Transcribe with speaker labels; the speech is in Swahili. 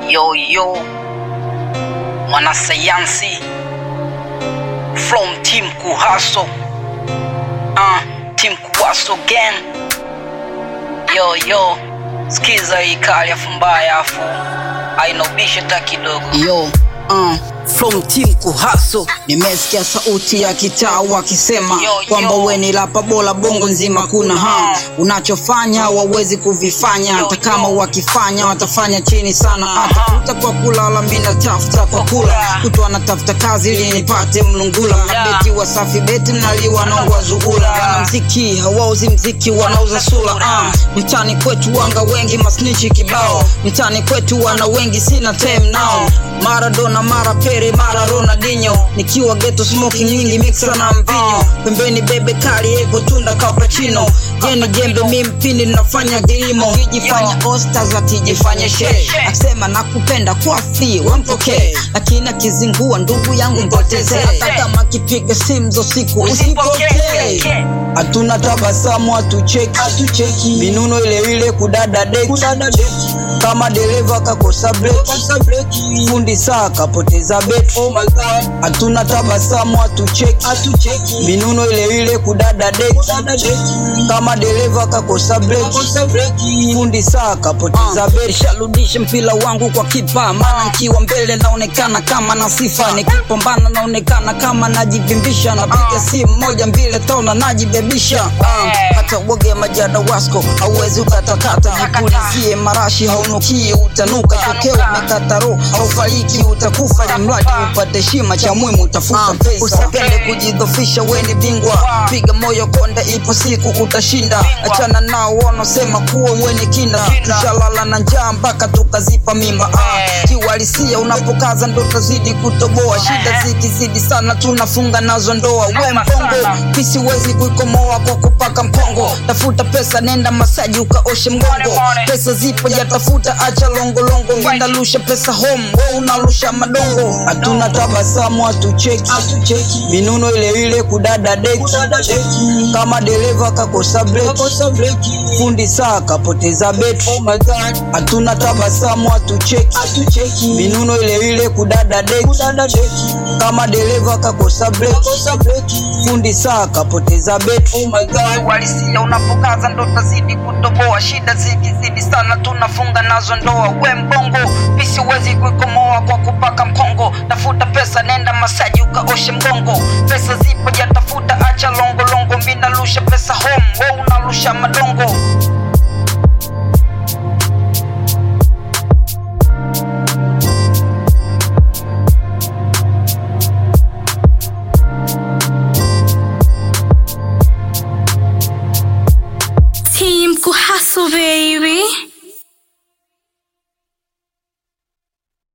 Speaker 1: Yo yo, mwanasayansi from team Kuhaso, uh, team Kuhaso gang. Yo yo, skiza hii kali afu mbaya afu ainobisha ta kidogo.
Speaker 2: Yo, uh, from team Kuhaso nimesikia sauti ya kitaa wakisema
Speaker 1: Yo, yo.
Speaker 2: kwamba we ni lapa bora bongo nzima kuna ha unachofanya wawezi kuvifanya hata kama wakifanya watafanya chini sana atafuta kwa kulala mi natafuta kwa kula kutu anatafuta kazi ili nipate mlungula mabeti wasafi beti mnaliwa naongwa zuhula wanamziki hawauzi mziki wanauza sula uh, mtani kwetu wanga wengi masnichi kibao mtani kwetu wana wengi sina tem nao maradona mara pere mara ronaldinho nikiwa geto smoking nyingi mixa na mvinyo pembeni bebe kali ego tunda kapachino jeni jembe mi mpini nafanya kilimo kijifanya ostars akijifanya she akisema nakupenda kwa free wampokee lakini akizingua ndugu yangu mpotezee hata kama kipiga simu za siku usipokee hatuna tabasamu hatucheki hatucheki minuno ile ile kudada deki kama dereva kakosa breki fundi saa kapoteza beti hatuna tabasamu hatucheki hatucheki minuno ile ile kudada deki kama dereva kakosa breki fundi saa kapoteza beti sharudisha mpira wangu kwa kipa maana nkiwa mbele naonekana kama na sifa nikipambana naonekana kama najivimbisha napiga simu moja mbili taona najibebisha Ah, hata uoge majada wasko hauwezi ukatakata jipulizie marashi haunukie utanuka tokeo umekata roho haufariki utakufa ni mradi upate shima cha muhimu utafuta pesa usipende kujidhofisha weni bingwa piga moyo konde ipo siku utashinda achana nao wanaosema kuwa weni kinda tushalala na njaa mpaka tukazipa mimba ah, kiuhalisia unapokaza ndo tazidi kutoboa shida zikizidi sana tunafunga nazo ndoa we mpongo kisiwezi kuikomoa kwa kupaka mkongo tafuta pesa nenda masaji ukaoshe mgongo pesa zipo jatafuta acha longolongo vindalusha pesa home we unarusha madongo hatuna tabasamu hatucheki minuno ile ile kudada deki kama dereva kakosa breki fundi saa kapoteza beti hatuna tabasamu hatucheki minuno ile ile kudada deki kama dereva kakosa breki fundi saa kapoteza beti uhalisia unapokaza ndo tazidi kutoboa shida zikizidi sana tunafunga nazo ndoa we mbongo pisiwezi kuikomoa kwa kupaka mkongo tafuta pesa nenda masaji ukaoshe mgongo pesa zipo jatafuta acha longolongo minarusha pesa home we unarusha madongo
Speaker 3: Team Kuhaso, baby.